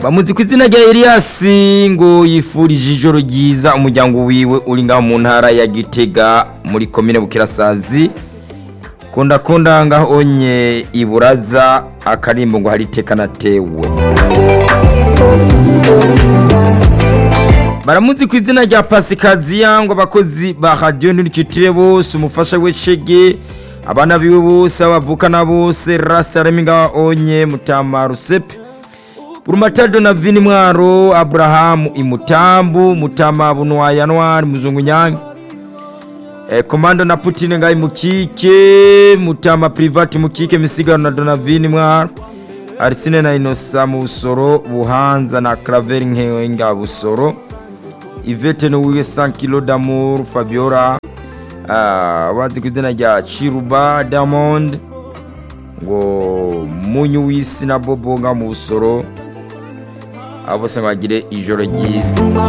bamuzi ku izina rya Elias ngo yifurije ijoro ryiza umuryango wiwe uri ngaho mu ntara ya Gitega muri komine Bukirasazi kunda kunda ngaho onye iburaza akarimbo ngo hari iteka natewe baramuzi ku izina rya Pasikaziya ngo abakozi ba radio nturikitire bose umufasha we Shege abana biwe bose abavukana bose rasaremi ngaho onye mutama rusepe Urumatado na vini mwaro Abrahamu imutambu mutama bunwa Januari muzungu nyange e, komando na Putin ngai mukike mutama private mukike misigano na Donavini mwaro Arsine na Inosa mu busoro buhanza na Claver nkenga busoro Ivete no wiwe 100 kilo d'amour Fabiola uh, wazi kuzina rya Chiruba Diamond ngo munyu w'isi na Bobo nga mu busoro abo bose bagire ijoro ryiza